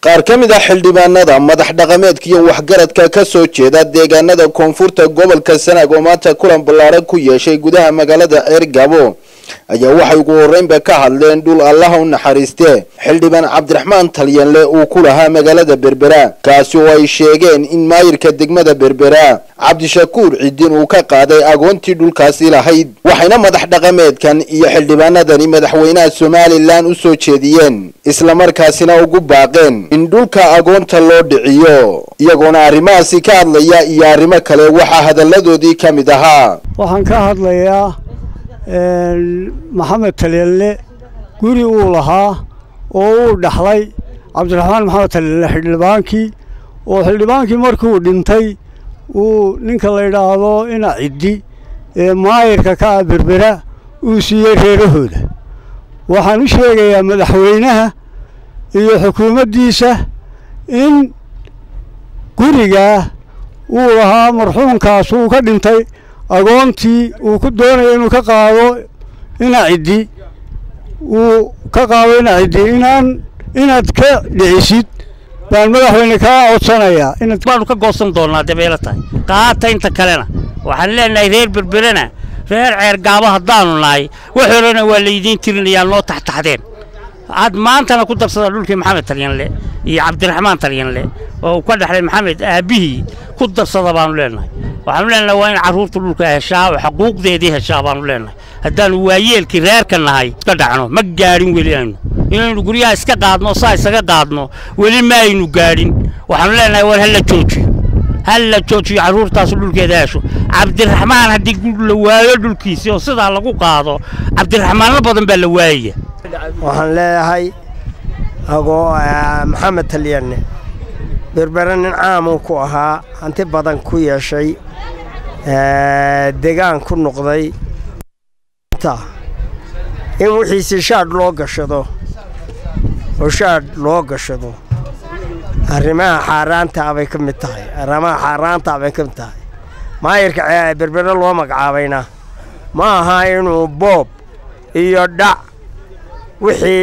qaar ka mid ah xildhibaanada madax dhaqameedka iyo waxgaradka ka soo jeeda deegaanada koonfurta gobolka sanaag oo maanta kulan ballaaran ku yeeshay gudaha magaalada ceergabo ayaa waxay ugu horreynba ka hadleen dhul allaha u naxariiste xildhibaan cabdiraxmaan talyanle uu ku lahaa magaalada berbera kaasi oo ay sheegeen in maayirka degmada berbera cabdishakuur cidin uu ka qaaday agoontii dhulkaasi lahayd waxayna madax dhaqameedkan iyo xildhibaanadani madaxweynaha somalilan u soo jeediyeen islamarkaasina ugu baaqeen in dhulka agoonta loo dhiciyo iyagoona arrimahaasi ka hadlaya iyo arrimo kale waxaa hadalladoodii ka mid ahaa waxaan ka hadlayaa maxamed talyanle guri uu lahaa oo uu dhaxlay cabdiraxmaan maxamed talyanle xildhibaankii oo xildhibaankii markuu dhintay uu ninka la yidhaahdo ina ciddi ee maayirka ka ah berbera uu siiyey reerahooda waxaan u sheegayaa madaxweynaha iyo xukuumaddiisa in gurigaa uu lahaa marxuumkaas uu ka dhintay agoontii uu ku doonaya inuu ka qaado ina ciddi uu ka qaado ina ciddi inaan inaad ka dhicisid baan madaxweyne kaa codsanayaa inaad baanu ka goosan doonnaa dabeelo tahay qaata inta kalena waxaan leenahay reer berberena reer ceergaabo haddaanu nahay waxoolana waa laydiin tirinayaa noo taxtaxdeen aad maantana ku darsada dhulkii maxamed talyanle iyo cabdiraxmaan talyanle oo uu ka dhexlay maxamed aabbihii ku darsada baanu leenahay waxaanu leenahay waa in carruurta dhulka heshaa oo xuquuqdeedii heshaa baanu leenahay haddaanu waayeelkii reerka nahay iska dhacno ma gaadhin weli aynu inaynu guryaha iska qaadno saa isaga qaadno weli ma aynu gaadhin waxaanu leenahay war hala joojiyo hal la joojiyo carruurtaasu dhulkeeda hesho cabdiraxmaan haddii la waayo dhulkiisii oo sidaa lagu qaado cabdiraxmaanno badan baa la waayaya waxaan leeyahay agoo maxamed talyanne berbere nin caamuu ku ahaa hanti badan ku yeeshay degaan ku noqday in wixiisii shaadh loo gashado oo shaadh loo gashado arrimaha xaaraantaa bay ka mid tahay arrimaha xaaraantaa bay ka mid tahay maayirka berbere loo magacaabayna ma aha inuu boob iyo dhac wixii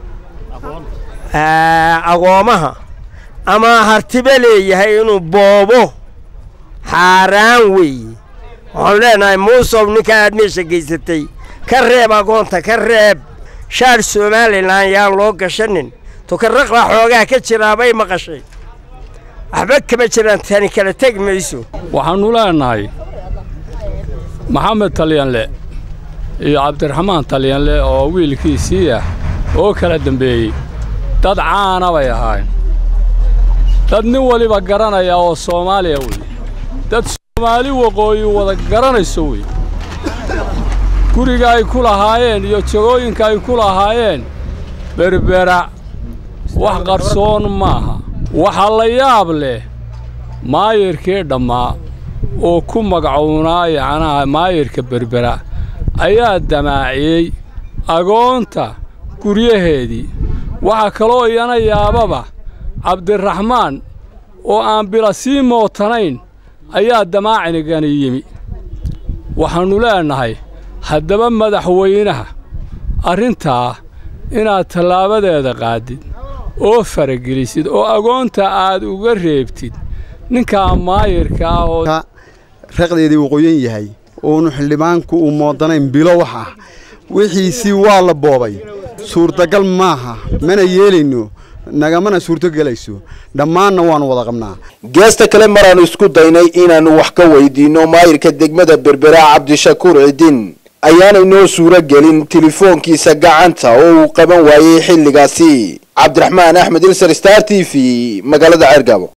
agoomaha ama hartibe leeyahay inuu boobo xaaraan weeye waxaanu leenahay muusow ninka aad meesha geysatay ka reeb agoonta ka reeb shaadh somalilan yaan loo gashanin tukarraqbaa xoogaa ka jiraabay maqashay waxba kama jiraan tani kala tegi mayso waxaannu leenahay maxamed talyanle iyo cabdiraxmaan talyanle oo wiilkiisii ah oo kala dembeeyey dad caana bay ahaayeen dad nin waliba garanaya oo soomaaliya wey dad soomaali waqooyi wada garanayso wey guriga ay ku lahaayeen iyo jagooyinka ay ku lahaayeen berbera wax qarsoon maaha waxaa la yaab leh maayirkii dhammaa oo ku magacuunaa yacnaha maayirka berbera ayaa damaaciyey agoonta guryaheedii waxaa kaloo iyana yaababa cabdiraxmaan oo aan bila sii mootanayn ayaa damaacinigani yimi waxaannu leenahay haddaba madaxweynaha arrintaa inaad tallaabadeeda qaadid oo faragelisid oo agoonta aad uga reebtid ninkaa maayirka ah oo raqdeedii uu qoyan yahay oonu xildhibaanku uu moodanayn bilo wax ah wixiisii waa la boobay suurtagal maaha mana yeelayno nagamana suurto gelayso dhammaanna waannu wada qabnaa geesta kale maraannu isku daynay inaannu wax ka weydiinno maayirka degmada berbera cabdishakuur cidin ayaanay noo suuro gelin telefoonkiisa gacanta oo uu qaban waayey xilligaasi cabdiraxmaan axmed ilsar star t v magaalada ceergabo